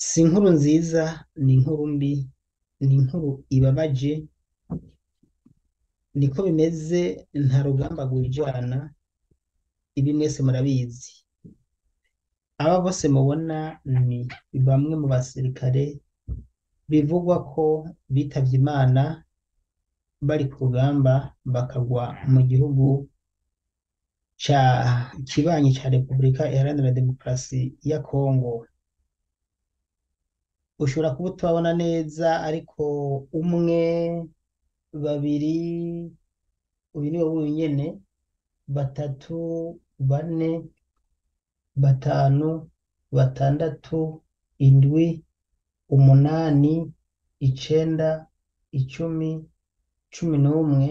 si inkuru nziza ni inkuru mbi ni inkuru ibabaje niko bimeze nta rugamba rwijana ibi mwese murabizi aba bose mubona ni bamwe mu basirikare bivugwa ko bitavye imana bari ku rugamba bakagwa mu gihugu ca kibanyi ca Repubulika Iharanira Demokarasi ya Kongo ushobora kuba utababona neza ariko umwe babiri uyu ni wowe nyene batatu bane batanu batandatu indwi umunani icenda icumi cumi n'umwe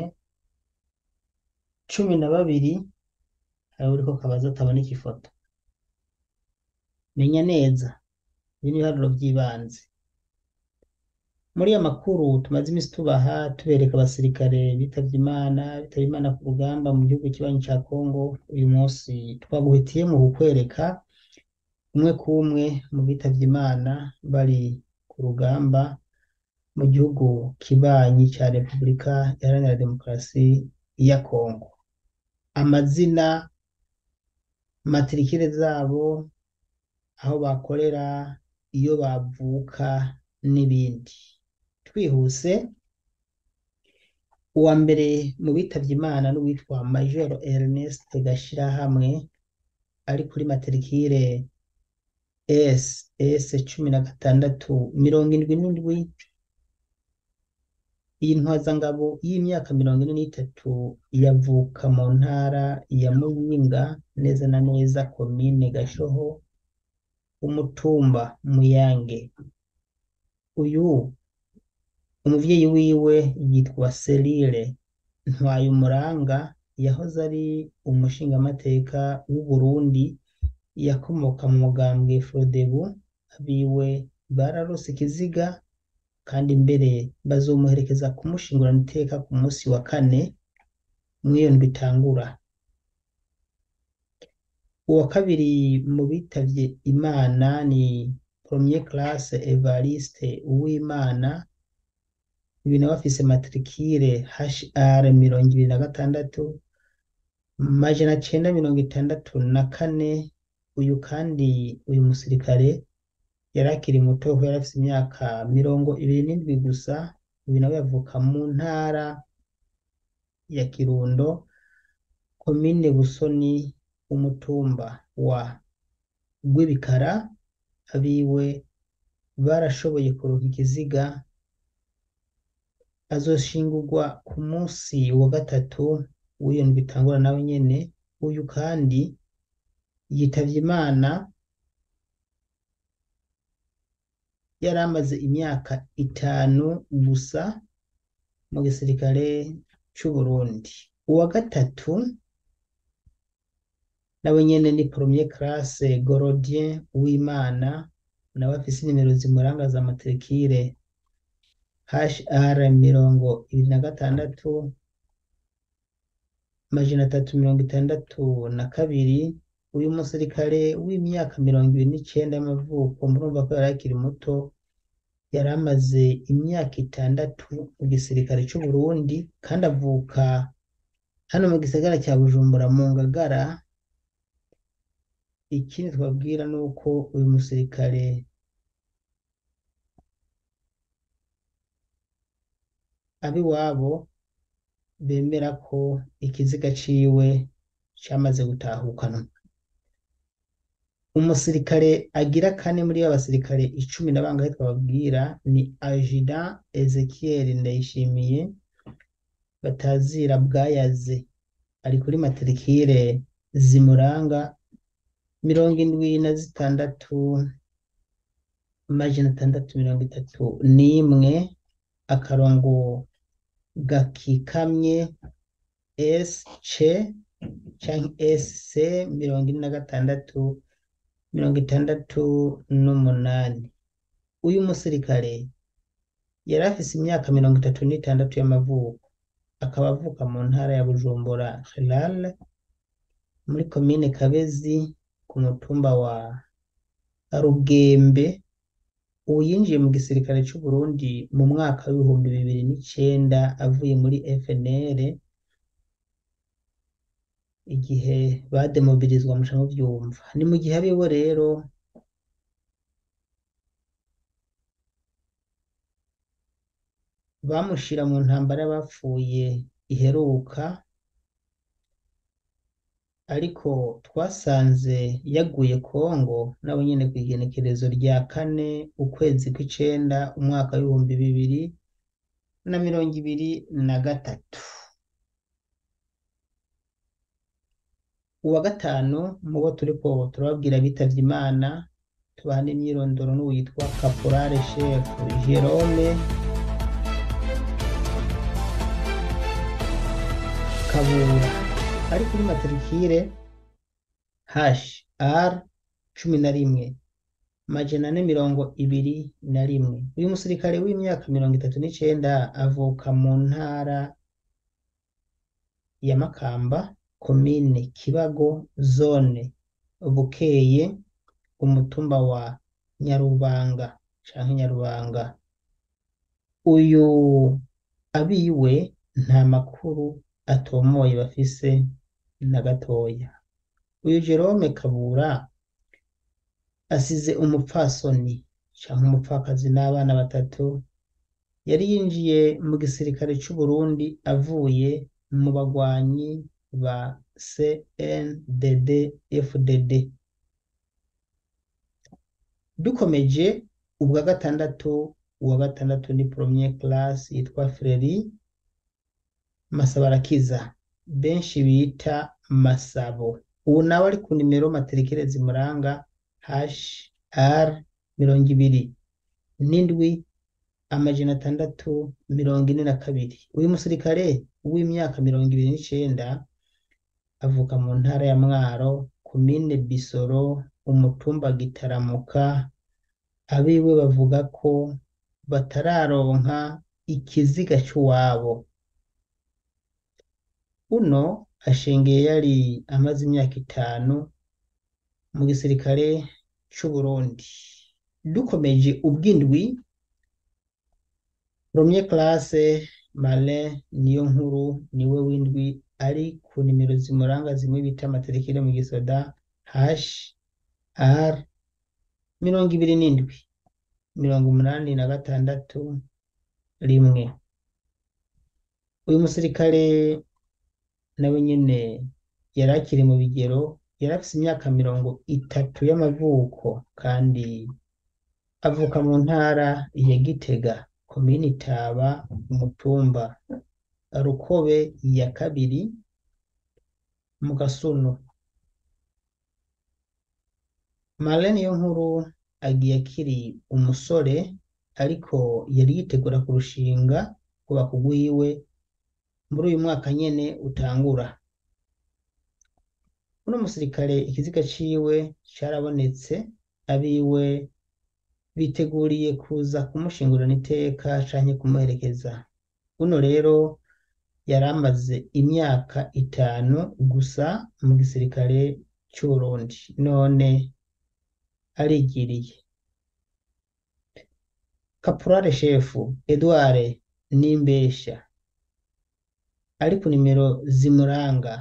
cumi na babiri hari uriko kabaza ataboneka ifoto menya neza ibi ni ibiharuro vy'ibanze muri aya makuru tumaze imisi tubaha tubereka abasirikare bitavye imana bitavye imana ku rugamba mu gihugu kibanyi ca Kongo uyu munsi twaguhitiyemwo kukwereka umwe kumwe mu bitavye imana bari ku rugamba mu gihugu kibanyi ca Repubulika Iharanira Demokarasi ya Kongo amazina matirikire zabo aho bakorera iyo bavuka n'ibindi twihuse uwa mbere mu bitavye imana n'uwitwa Major Ernest Gashirahamwe ari kuri matrikire S S cumi na gatandatu mirongo indwi n'indwi iyi ntwazangabo y'imyaka mirongo ine n'itatu yavuka mu ntara ya Muyinga neza na neza komine Gashoho umutumba Muyange uyu umuvyeyi wiwe yitwa Selile Ntwayumuranga yahoze ari umushingamateka w'u Burundi yakomoka mu mugambwe Frodebu abiwe bararose ikiziga kandi mbere bazomuherekeza kumushingurana iteka ku musi wa kane mw'iyo ndwi itangura uwa kabiri mu bitavye imana ni premier classe Evariste Uwimana uyu nawe afise matrikire HR mirongo ibiri na gatandatu majana cenda mirongo itandatu na kane uyu kandi uyu musirikare yari akiri muto kuko yari afise imyaka mirongo ibiri n'indwi gusa uyu nawe yavuka mu ntara ya Kirundo komine Busoni umutumba wa Rwibikara abiwe barashoboye kuronka ikiziga azoshingurwa ku musi wa gatatu w'iyo ndwi itangura nawe nyene uyu kandi yitavye imana yari amaze imyaka itanu gusa mu gisirikare c'Uburundi uwa gatatu nawe nyene ni premier classe Gorodien Uwimana nawe afise inimero zimuranga za matrikire HR mirongo ibiri na gatandatu majana atatu mirongo itandatu na kabiri uyu musirikare w'imyaka mirongo ibiri n'icenda y'amavuko murumva ko yari akiri muto yari amaze imyaka itandatu mu gisirikare c'Uburundi kandi avuka hano mu gisagara ca Bujumbura mu Ngagara ikindi twabwira nuko uyu musirikare ab'iwabo bemera ko ikiziga ciwe camaze gutahukanwa umusirikare agira kane muri abasirikare icumi na bangahe twababwira ni Ajuda Ezekiel Ndayishimiye batazira bwayaze ari kuri matrikire zimuranga mirongo indwi na zitandatu majana atandatu mirongo itatu n'imwe akarongo gakikamye SC canke SC mirongo ine na gatandatu mirongo itandatu n'umunani uyu musirikare yari afise imyaka mirongo itatu n'itandatu y'amavuko akaba avuka mu ntara ya Bujumbura Hilal muri komine Kabezi ku mutumba wa Rugembe ubu yinjiye mu gisirikare c'u Burundi mu mwaka w'ibihumbi bibiri n'icenda avuye muri FNL igihe bademobilizwa muca muvyumva ni mu gihe abiwe rero bamushira mu ntambara y'abapfuye iheruka ariko twasanze yaguye Kongo nawe nyene kw'igenekerezo rya kane ukwezi kw'icenda umwaka w'ibihumbi bibiri na mirongo ibiri na gatatu uwa gatanu mubo turiko turababwira bitavye Imana tubaha n'imyirondoro n'uwitwa Caporale Chef Jerome Kabura ari kuri matrikire hashi R cumi na rimwe majana ane mirongo ibiri na rimwe uyu musirikare w'imyaka mirongo itatu n'icenda avuka mu ntara ya Makamba komine Kibago zone Bukeye umutumba wa Nyarubanga canke Nyarubanga uyu abiwe nta makuru atomoye bafise na gatoya uyu Jerome Kabura asize umupfasoni canke umupfakazi n'abana batatu yari yinjiye mu gisirikare c'u Burundi avuye mu bagwanyi ba CNDD FDD dukomeje ubwa gatandatu uwa gatandatu ni premier class yitwa Freri Masabarakiza benshi bita Masabo ubu nawe ari ku nimero matrikire zimuranga hash R mirongo ibiri n'indwi amajana atandatu mirongo ine na kabiri uyu musirikare w'imyaka mirongo ibiri n'icenda avuka mu ntara ya Mwaro komine Bisoro umutumba Gitaramuka abiwe bavuga ko batararonka ikiziga c'uwabo uno ashengeye yari amaze imyaka itanu mu gisirikare c'u Burundi dukomeje ubw'indwi premier classe Malin niyo nkuru niwe w'indwi ari ku nimero zimuranga zimwe bita matrikire mu gisoda hash R mirongo ibiri n'indwi mirongo umunani na gatandatu rimwe uyu musirikare nawe nyene yari akiri mu bigero yari afise imyaka mirongo itatu y'amavuko kandi avuka mu ntara ya Gitega komini Itaba umutumba Rukobe ya kabiri mu Gasunu Marlene niyo nkuru agiye akiri umusore ariko yari yitegura kurushinga kubaka ugwiwe muri uyu mwaka nyene utangura uno musirikare ikiziga ciwe carabonetse abiwe biteguriye kuza kumushingurana iteka canke kumuherekeza uno rero yari amaze imyaka itanu gusa mu gisirikare c'Uburundi none arigiriye Caporale Shefu Edouard Nimbesha ari ku nimero zimuranga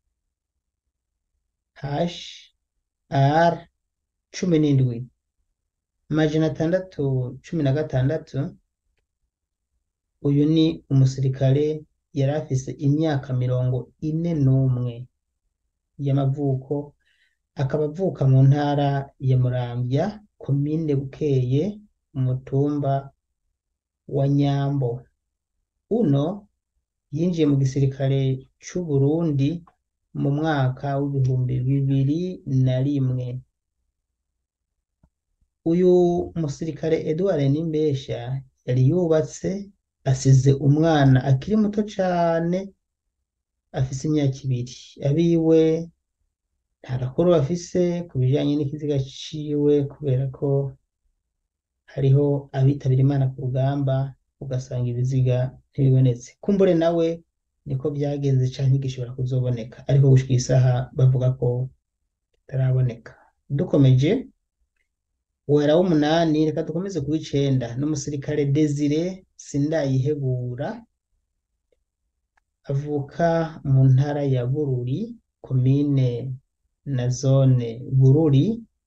hash R cumi n'indwi majana atandatu cumi na gatandatu uyu ni umusirikare yari afise imyaka mirongo ine n'umwe y'amavuko akaba avuka mu ntara ya Muramvya komine Bukeye umutumba wa Nyambo uno yinjiye mu gisirikare c'u Burundi mu mwaka w'ibihumbi bibiri na rimwe uyu musirikare Edouard Nimbesha yari yubatse asize umwana akiri muto cane afise imyaka ibiri abiwe nta gakuru bafise ku bijanye n'ikiziga ciwe kubera ko hariho abitabira Imana ku rugamba ugasanga ibiziga ntibibonetse kumbure nawe niko vyagenze canke gishobora kuzoboneka ariko gushika isaha bavuga ko kitaraboneka dukomeje wera w'umunani reka dukomeze ku w'icenda n'umusirikare Desire Sindayihebura avuka mu ntara ya Bururi komine na zone Bururi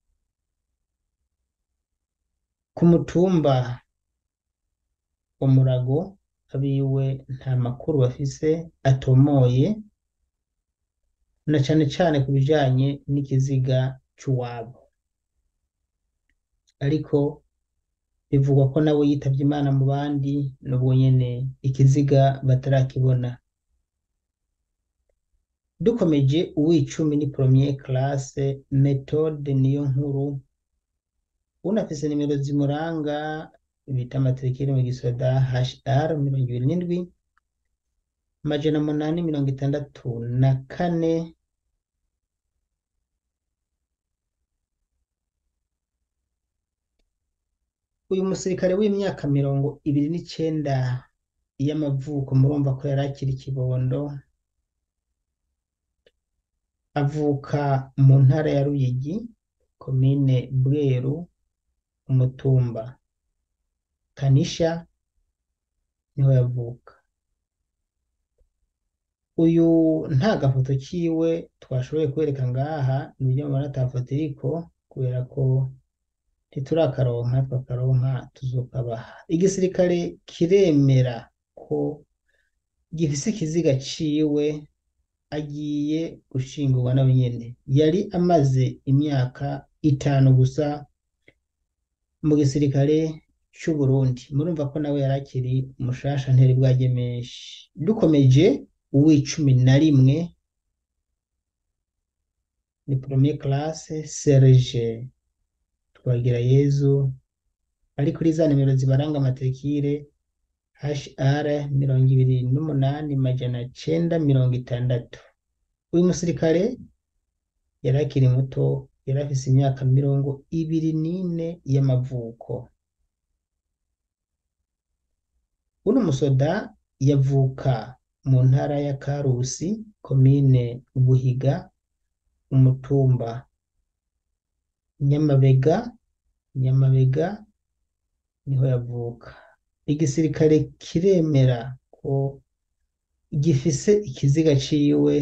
ku mutumba wa Murago abiwe nta makuru bafise atomoye na cane cane ku bijanye n'ikiziga c'uwabo ariko bivugwa ko nawe yitavye Imana mu bandi n'ubwo nyene ikiziga batarakibona dukomeje uw'icumi ni premier classe Methode Niyonkuru unafise nimero zimuranga bita matrikire mu gisoda HR mirongo ibiri n'indwi amajana munani mirongo itandatu na kane uyu musirikare w'imyaka mirongo ibiri n'icenda y'amavuko murumva ko yari akiri ikibondo avuka mu ntara ya Ruyigi komine Bweru umutumba Kanisha niho yavuka uyu nta gafoto kiwe twashoboye kwereka ngaha nibyo mubona ata foto iriko kubera ko ntiturakakaronka twakaronka tuzokabaha igisirikare kiremera ko gifise ikiziga ciwe agiye gushingurwa nawe nyene yari amaze imyaka itanu gusa mu gisirikare c'u Burundi murumva ko nawe yari akiri mushasha ntiyari bwaje menshi dukomeje uw'icumi na rimwe ni premier classe Serge Twagirayezu ari kuri za nimero zibaranga matrikire HR mirongo ibiri n'umunani majana cenda mirongo itandatu uyu musirikare yari akiri muto yari afise imyaka mirongo ibiri n'ine y'amavuko uno musoda yavuka mu ntara ya Karusi komine Buhiga umutumba Nyamabega Nyamabega niho yavuka igisirikare kiremera ko gifise ikiziga ciwe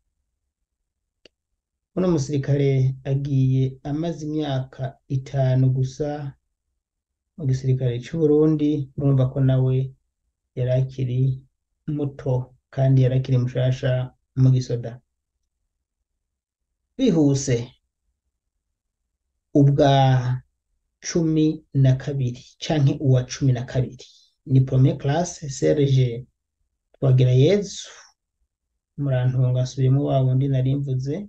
uno musirikare agiye amaze imyaka itanu gusa mu gisirikare c'u Burundi murumva ko nawe yari akiri muto kandi yari akiri mushasha mu gisoda bihuse ubwa cumi na kabiri canke uwa cumi na kabiri ni premier classe Serge Twagirayezu murantunga nsubiyemwo wa wundi nari mvuze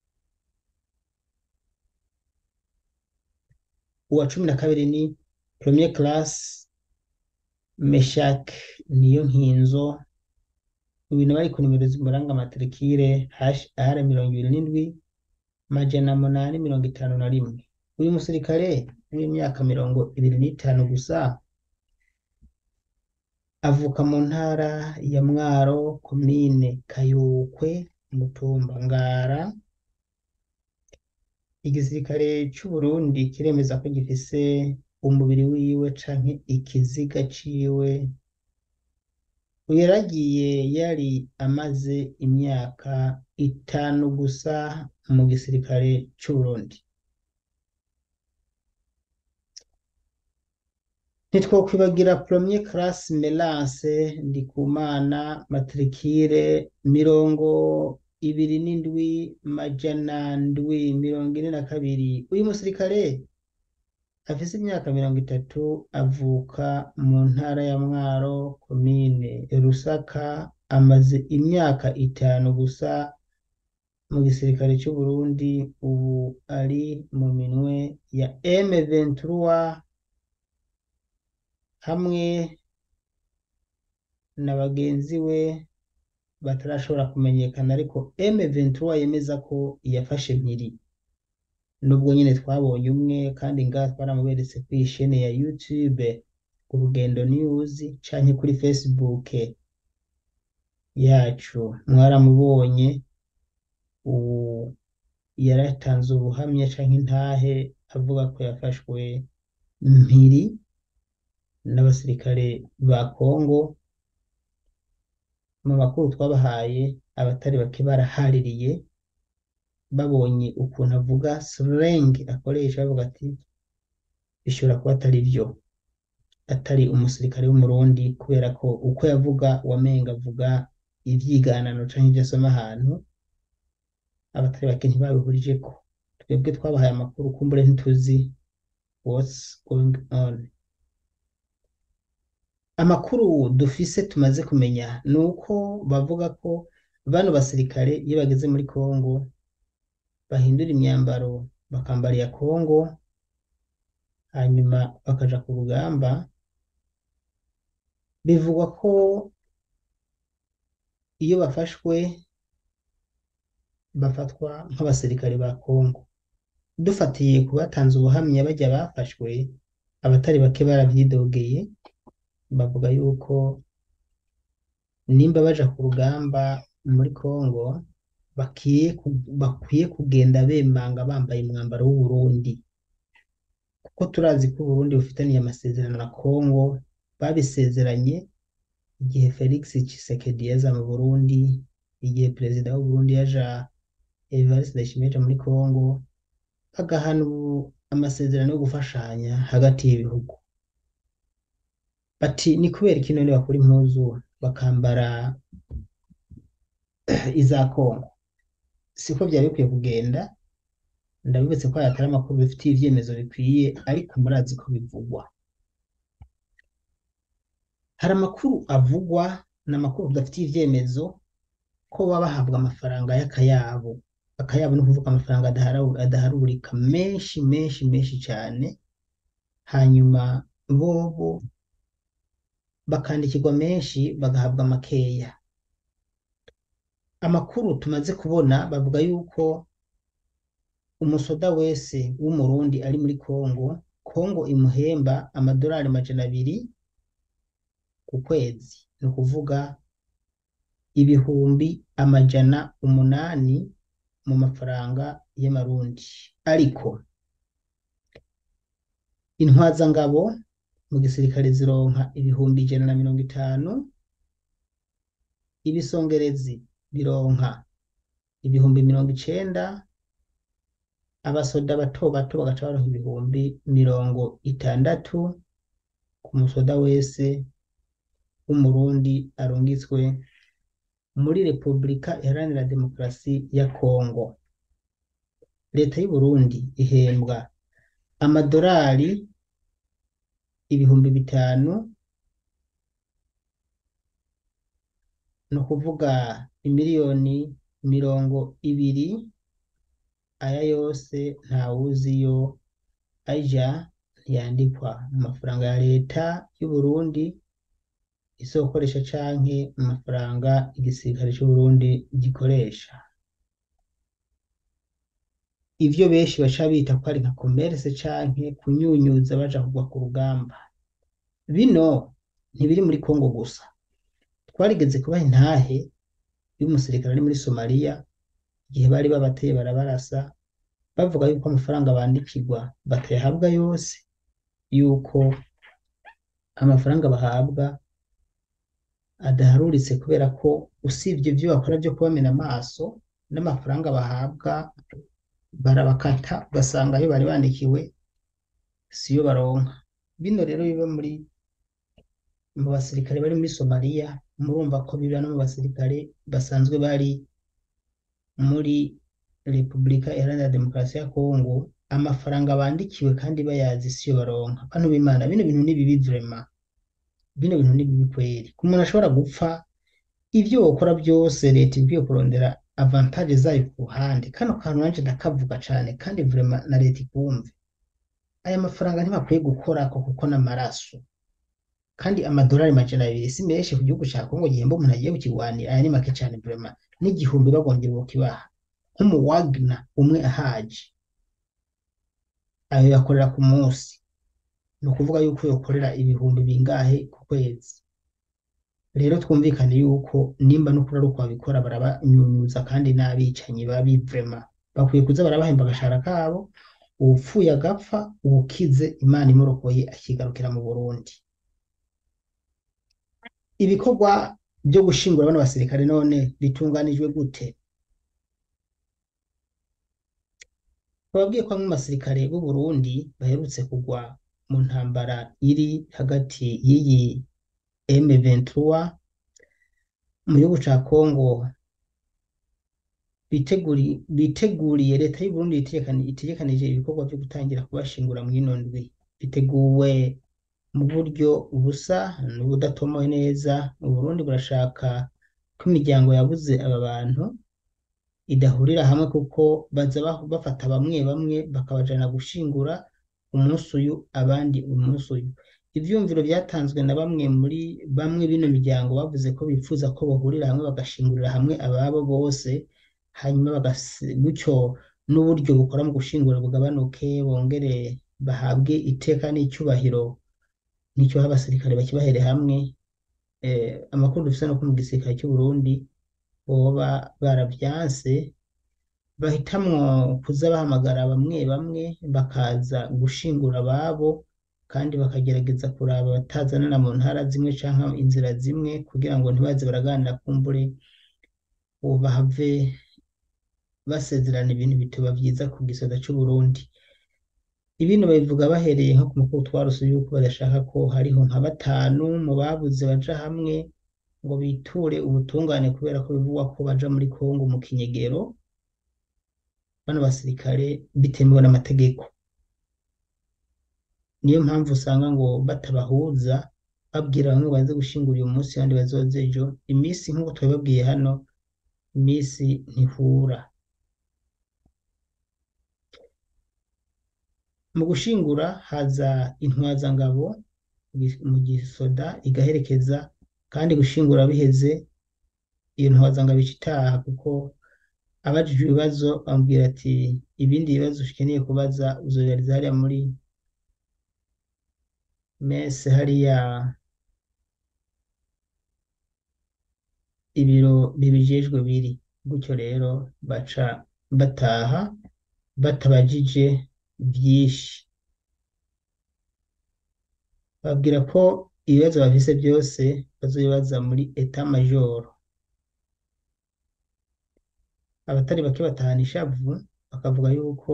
uwa cumi na kabiri ni premier classe Meshak niyo nkinzo uyu nawe ari ku nimero zimuranga matrikire HR mirongo ibiri n'indwi majana munani mirongo itanu na rimwe uyu musirikare w'imyaka mirongo ibiri n'itanu gusa avuka mu ntara ya Mwaro komine Kayokwe umutumba Ngara igisirikare c'u Burundi kiremeza ko gifise umubiri wiwe canke ikiziga ciwe uyu yaragiye yari amaze imyaka itanu gusa mu gisirikare c'u Burundi ntitwokwibagira premier classe Melance Ndikumana matrikire mirongo ibiri n'indwi majana ndwi mirongo ine na kabiri uyu musirikare afise imyaka mirongo itatu avuka mu ntara ya Mwaro komine Rusaka amaze imyaka itanu gusa mu gisirikare c'u Burundi ubu ari mu minwe ya M23 hamwe na bagenzi we batarashobora kumenyekana ariko M23 yemeza ko yafashe mpiri nubwo nyine twabonye umwe kandi ngaha twaramuberetse kuri ishene ya YouTube Urugendo News canke kuri Facebook yacu mwaramubonye ubu yaratanze ubuhamya canke intahe avuga ko yafashwe mpiri n'abasirikare ba Kongo mu makuru twabahaye abatari bake barahaririye babonye ukuntu avuga slang akoresha bavuga ati bishobora kuba atari vyo atari umusirikare w'umurundi kubera ko uko yavuga wamenga avuga ivyiganano canke ivyo asoma ahantu abatari bake ntibabihurijeko twebwe twabahaye amakuru kumbure ntituzi what's going on amakuru dufise tumaze kumenya ni uko bavuga ko bano basirikare iyo bageze muri Kongo bahindura imyambaro bakambara iya Kongo hanyuma bakaja ku rugamba bivugwa ko iyo bafashwe bafatwa nk'abasirikare ba Kongo dufatiye ku batanze ubuhamya bajya bafashwe abatari bake baravyidogeye bavuga yuko nimba baja ku rugamba muri Kongo bakwiye ku- bakwiye kugenda bemanga bambaye umwambaro w'Uburundi kuko turazi ko Uburundi bufitaniye amasezerano na Kongo babisezeranye igihe Felix Tshisekedi yaza mu Burundi igihe perezida w'Uburundi yaja Evariste Ndayishimiye yaja muri Kongo bagahana ubu- amasezerano yo gufashanya hagati y'ibihugu bati ni kubera iki none bakura impuzu bakambara iza Kongo siko vyari bikwiye kugenda ndabibutse ko aya atari amakuru bifitiye ivyemezo bikwiye ariko murazi ko bivugwa hari amakuru avugwa n'amakuru tudafitiye ivyemezo ko baba bahabwa amafaranga y'akayabo akayabo ni ukuvuga amafaranga adahara- adaharurika menshi menshi menshi cane hanyuma bobo bakandikirwa menshi bagahabwa makeya amakuru tumaze kubona bavuga yuko umusoda wese w'umurundi ari muri Kongo Kongo imuhemba amadolari majana abiri ku kwezi ni ukuvuga ibihumbi amajana umunani mu mafaranga y'amarundi ariko intwazangabo mu gisirikare zironka ibihumbi ijana na mirongo itanu ibisongerezi bironka ibihumbi mirongo icenda abasoda bato bato bagaca baronka ibihumbi mirongo itandatu ku musoda wese w'umurundi arungitswe muri Repubulika Iharanira Demokarasi ya Kongo leta y'u Burundi ihembwa amadolari ibihumbi bitanu ni ukuvuga imiliyoni mirongo ibiri aya yose ntawuziyo aja ntiyandikwa mu mafaranga ya leta y'u Burundi izokoresha canke mu mafaranga igisirikare c'u Burundi gikoresha ivyo benshi baca bita ko ari nka commerce canke kunyunyuza baja kugwa ku rugamba bino ntibiri muri Kongo gusa twarigeze kubaha intahe y'umusirikare ari muri Somalia igihe bari babateye barabarasa bavuga yuko amafaranga bandikirwa batayahabwa yose yuko amafaranga bahabwa adaharuritse kubera ko usibye ibyo bakora byo kubamena amaso n'amafaranga bahabwa barabakata ugasanga ayo bari bandikiwe siyo baronka bino rero biba muri mu basirikare bari muri Somalia murumva ko biba no mu basirikare basanzwe bari muri Repubulika Iharanira Demokarasi ya Kongo amafaranga bandikiwe kandi bayazi siyo baronka bantu b'Imana bino bintu ni bibi vraiment bino bintu ni bibi kweri ku muntu ashobora gupfa ivyo wokora byose leta ikwiye kurondera avantage zayo ku ruhande kano kantu nanje ndakavuga cane kandi vraiment na leta ikumve aya mafaranga ntibakwiye gukorako kuko n'amaraso kandi amadolari majana abiri si menshi ku gihugu ca Kongo gihemba umuntu agiye kukigwanira aya ni make cane vraiment n'igihumbi bagongera bokibaha nk'umu Wagner umwe ahaje ayo yakorera ku munsi ni ukuvuga yuko yokorera ibihumbi bingahe ku kwezi rero twumvikane yuko nimba n'ukuri ari uko babikora barabanyunyuza kandi n'abicanyi babi vraiment bakwiye kuza barabahemba agashahara kabo uwupfuye agapfa uwukize Imana imurokoye akigarukira mu Burundi ibikorwa byo gushingura bano basirikare none bitunganijwe gute bababwiye ko bamwe mu basirikare b'u Burundi baherutse kugwa mu ntambara iri hagati y'iyi M23 mu gihugu ca Congo biteguri biteguriye leta y'u Burundi itegekani itegekanije ibikorwa byo gutangira kubashingura mu ino ndwi biteguwe mu buryo busa n'ubudatomoye neza u Burundi burashaka ko imiryango yabuze aba bantu idahurira hamwe kuko baza ba- bafata bamwe bamwe bakabajana gushingura umunsi uyu abandi umunsi uyu ivyumviro vyatanzwe na bamwe muri bamwe bino miryango bavuze ko bifuza ko bahurira hamwe bagashingurira hamwe ababo bose hanyuma bagasi- gutyo n'uburyo bukora mu gushingura bugabanuke bongere bahabwe iteka n'icyubahiro n'icyo baha abasirikare bakibahere hamwe eh, amakuru dufise nuko mu gisirikare cy'u Burundi boba baravyanse bahitamwo kuza bahamagara bamwe bamwe bakaza gushingura ababo kandi bakagerageza kuraba batazanana mu ntara zimwe canke inzira zimwe kugira ngo ntibaze baraganira kumbure ubu bahave basezerana ibintu bitoba vyiza ku gisoda c'u Burundi ibindi babivuga bahereye nko ku mukuru twaruse yuko badashaka ko hariho nka batanu mu babuze baja hamwe ngo biture ubutungane kubera ko bivugwa ko baja muri Kongo mu kinyegero bano basirikare bitemewe n'amategeko niyo mpamvu usanga ngo batabahuza babwira bamwe baze gushingura uyu munsi abandi bazoze ejo iminsi nk'uko twabibabwiye hano iminsi ntihura mu gushingura haza intwazangabo gi- mu gisoda igaherekeza kandi gushingura biheze iyo ntwazangabo ica itaha kuko abajijwe ibibazo bamubwira ati ibindi bibazo ukeneye kubaza uzobibariza hariya muri mese hariya ibiro bibijejwe biri gutyo rero baca bataha batabajije vyinshi babwira ko ibibazo bafise byose bazobibaza muri eta majoro abatari bake batahana ishavu bakavuga yuko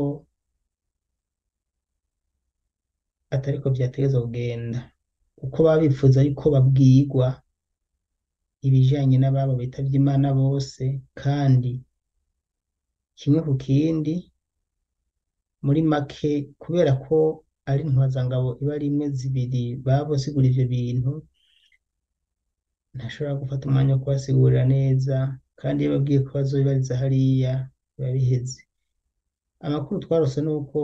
atariko vyategerezwa kugenda kuko baba bifuza yuko babwirwa ibijanye n'ababo bitavye Imana bose kandi kimwe ku kindi muri make kubera ko ari intwazangabo iba ari imwe zibiri baba bosigura ivyo bintu ntashobora gufata umwanya wo kubasigurira neza kandi iyo babwiye ko bazobibariza hariya biba biheze amakuru twarose ni uko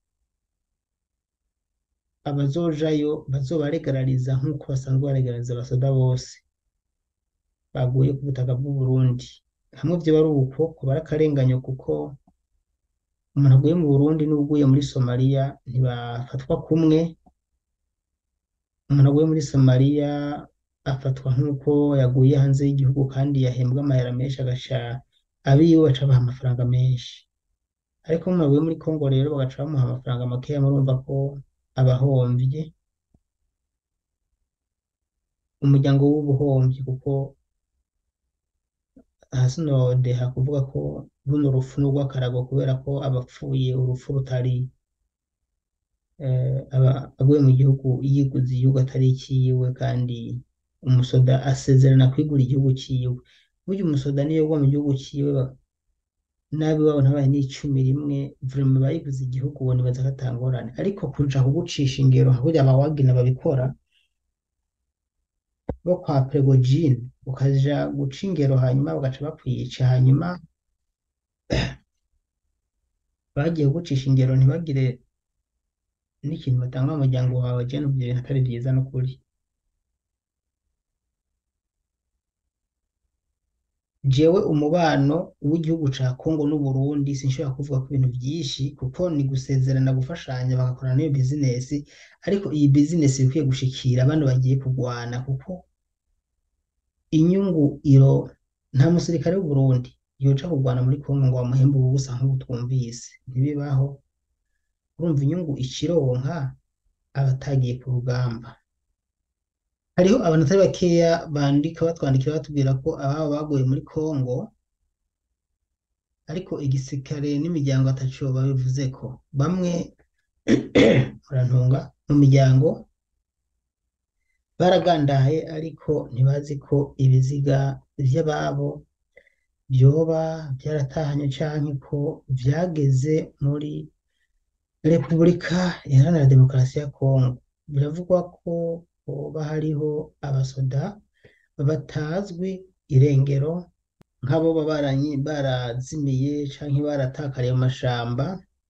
abazojayo bazobaregarariza nk'uko basanzwe baregarariza abasoda bose baguye ku butaka bw'u Burundi hamwe vyoba ari uko kuba ari akarenganyo kuko umuntu aguye mu Burundi n'uwuguye muri Somaliya ntibafatwa kumwe umuntu aguye muri Somaliya afatwa nk'uko yaguye hanze y'igihugu kandi yahembwa amahera menshi agaca abiwe baca baha amafaranga menshi ariko umuntu aguye muri Kongo rero bagaca bamuha amafaranga makeya murumva ko aba ahomvye umuryango w'ubuhomvyi kuko hasi nodeha kuvuga ko runo rupfu n'urw'akarago kubera ko abapfuye urupfu rutari eh, aba aguye mu gihugu yiguze igihugu atari ikiwe kandi umusoda asezerana kwigura igihugu ciwe burya umusoda niyo yagwa mu gihugu ciwe ba- nabi wabo ntabaye n'icumi rimwe vraiment bayiguze igihugu ubu nibaza ko ata ngorane ariko kuja kugucisha ingero burya abawagina babikora bo kwa Prigojine ukaja guca ingero hanyuma bagaca bakwica hanyuma bagiye kugucisha ingero ntibagire n'ikintu batanga mu muryango wawe je numva ibyo bintu atari vyiza n'ukuri jewe umubano w'igihugu ca Kongo n'Uburundi sinshobora kuvuga ko ibintu vyinshi kuko ni gusezerana gufashanya bagakorana n'iyo bizinesi ariko iyi bizinesi ikwiye gushikira bano bagiye kurwana kuko inyungu iro nta musirikare w'u Burundi yoja kurwana muri Kongo ngo bamuhembe ubusa nk'ubu twumvise ntibibaho urumva inyungu ikironka abatagiye ku rugamba hariho abantu atari bakeya bandika batwandikira batubwira ko ababo baguye muri Kongo ariko igisirikare n'imiryango ataco babivuze ko bamwe murantunga mu miryango baragandaye ariko ntibazi ko ibiziga vy'ababo vyoba vyaratahanye canke ko vyageze muri Repubulika Iharanira Demokarasi ya Kongo biravugwa ko hoba hariho abasoda batazwi irengero nk'aboba baranyi- barazimiye canke baratakariye mu mashamba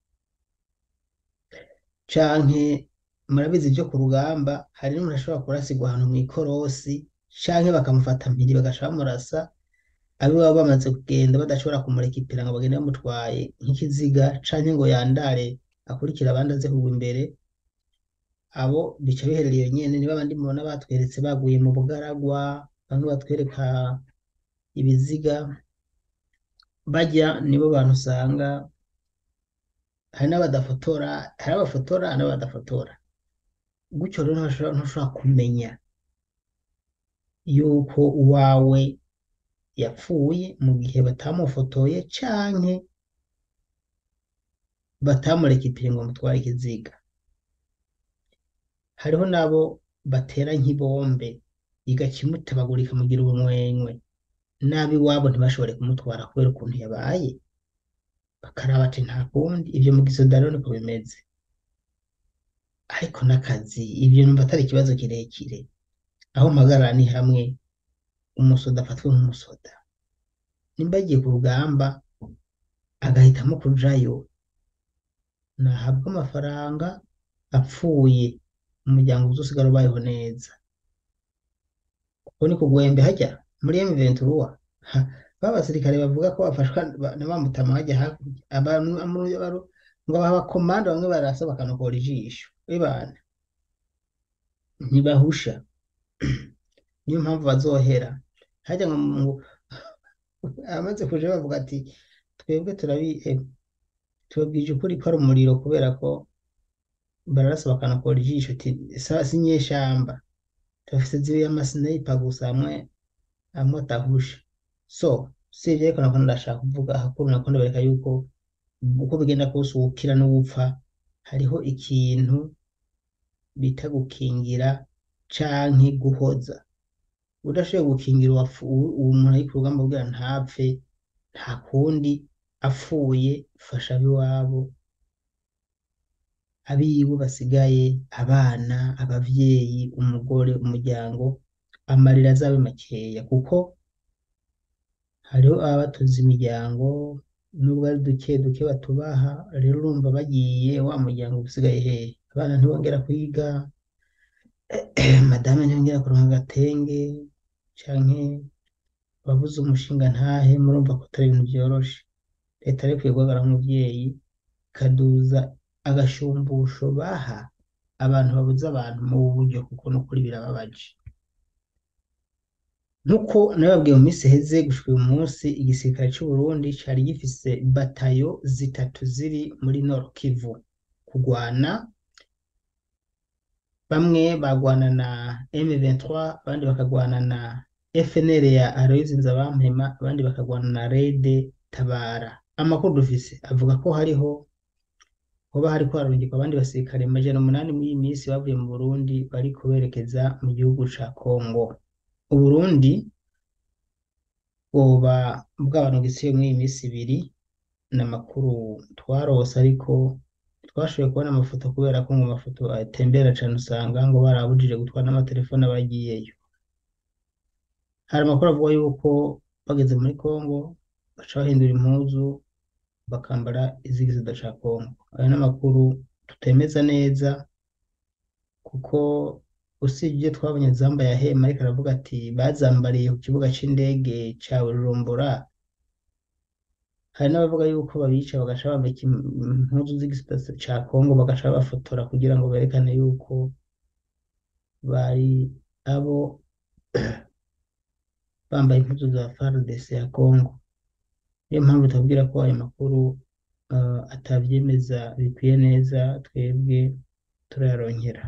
canke murabizi vyo ku rugamba hari n'umuntu ashobora kurasigwa ahantu mw'ikorosi canke bakamufata mpiri bagaca bamurasa abe baba bamaze kugenda badashobora kumurekipera ngo bagende bamutwaye nk'ikiziga canke ngo yandare akurikira abandi aze kugwa imbere abo bica biherera iyo nyene nibo abandi mubona batweretse baguye mu bugaragwa bamwe batwereka ibiziga barya nibo bantu usanga hari n'abadafotora hari abafotora hari n'abadafotora gutyo rero ntushobora ntushobora kumenya yuko uwawe yapfuye mu gihe batamufotoye canke batamurekipire ngo bamutware ikiziga hariho n'abo batera nk'ibombe igakimutabagurika mugira ubumwenywe n'ab'iwabo ntibashobore kumutwara kubera ukuntu yabaye bakaraba ati nta kundi ivyo mu gisoda rero niko bimeze ariko n'akazi ivyo numva atari ikibazo kirekire aho mpagarara ni hamwe umusoda afatwe nk'umusoda nimba agiye ku rugamba agahitamo kujayo nahabwa amafaranga apfuye umuryango uzosigara ubayeho neza kuko ni kugwembe hajya muri M23 ha, ba basirikare bavuga ko bafashwa ba- na bamutama hajya hakurya abantu amu- baru- ngo baha abakomanda bamwe barasa bakanokora ijisho bibana ntibahusha niyo mpamvu bazohera hajya ngo ngo amaze kuja bavuga ati twebwe turabi eh, tubabwije ukuri ko ari umuriro kubera ko bararasa bakanakora ijisho ati sawa si nyeshamba turafise ziriya amasniper gusa amwe amwe atahusha so sivyo ariko nako ndashaka kuvuga hakuru nako ndabereka yuko uko bigenda kose uwukira n'uwupfa hariho ikintu bita gukingira canke guhoza udashoboye gukingira uwapfu- uwu- uwo muntu ari ku rugamba kugira ntapfe nta kundi apfuye fasha ab'iwabo abiwe basigaye abana abavyeyi umugore umuryango amarira azabe makeya kuko hariho ababa batuze imiryango nubwo ari duke duke batubaha rero urumva bagiye wa muryango uba usigaye hehe abana ntibongera kwiga madame ntiyongera kuronka agatenge canke babuze umushinga ntahe murumva ko atari ibintu vyoroshe leta rero ikwiye guhagarara nk'umuvyeyi ikaduza agashumbusho baha abantu babuze abantu mu buryo kuko n'ukuri birababaje nk'uko nababwiye mu minsi iheze gushika uyu munsi igisirikare c'u Burundi cari gifise batayo zitatu ziri muri Nord Kivu kugwana bamwe bagwana na M23 abandi bakagwana na FNL ya Aloys Nzabampema abandi bakagwana na RED Tabara amakuru dufise avuga ko hariho hoba hariko harungikwa abandi basirikare amajana umunani muri iyi minsi bavuye mu Burundi bariko berekeza mu gihugu ca Kongo Uburundi bwoba bwabanugisiye muri iyi minsi ibiri n'amakuru twarose ariko twashoboye kubona amafoto kubera ko ngo amafoto atembera cane usanga ngo barabujije gutwara n'amatelefone abagiyeyo hari amakuru avuga yuko bageze muri Kongo baca bahindura impuzu bakambara izigisoda ca Kongo ayo n'amakuru tutemeza neza kuko usibye ibyo twabonye zambaye ahema ariko aravuga ati bazambariye ku kibuga c'indege ca Bujumbura hari n'abavuga yuko babica bagaca bambika im- impuzu z'igisirikare ca Kongo bagaca babafotora kugira ngo berekane yuko bari abo bambaye impuzu za FARDC ya Kongo niyo mpamvu tubabwira ko ayo makuru uh, atavyemeza bikwiye neza twebwe turayaronkera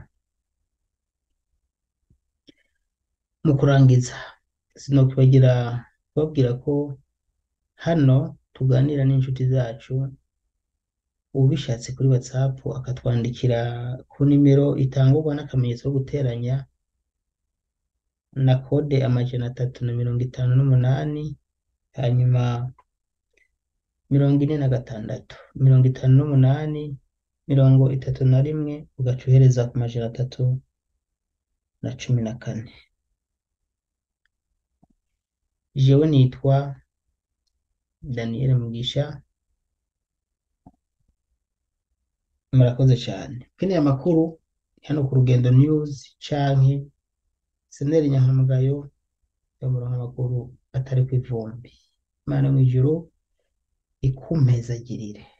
mu kurangiza sinokwibagira kubabwira ko hano tuganira n'inshuti zacu ubishatse kuri whatsapp akatwandikira ku nimero itangurwa n'akamenyetso ko guteranya na kode amajana atatu na mirongo itanu n'umunani hanyuma mirongo ine na gatandatu mirongo itanu n'umunani mirongo itatu na rimwe ugaca uhereza ku majana atatu na cumi na kane jewe nitwa Daniel Mugisha murakoze cyane ukeneye amakuru hano ku rugendo news canke seneri nyankamugayo yamuronka amakuru atari ku ivumbi imana mw'ijuru ikumpezagirire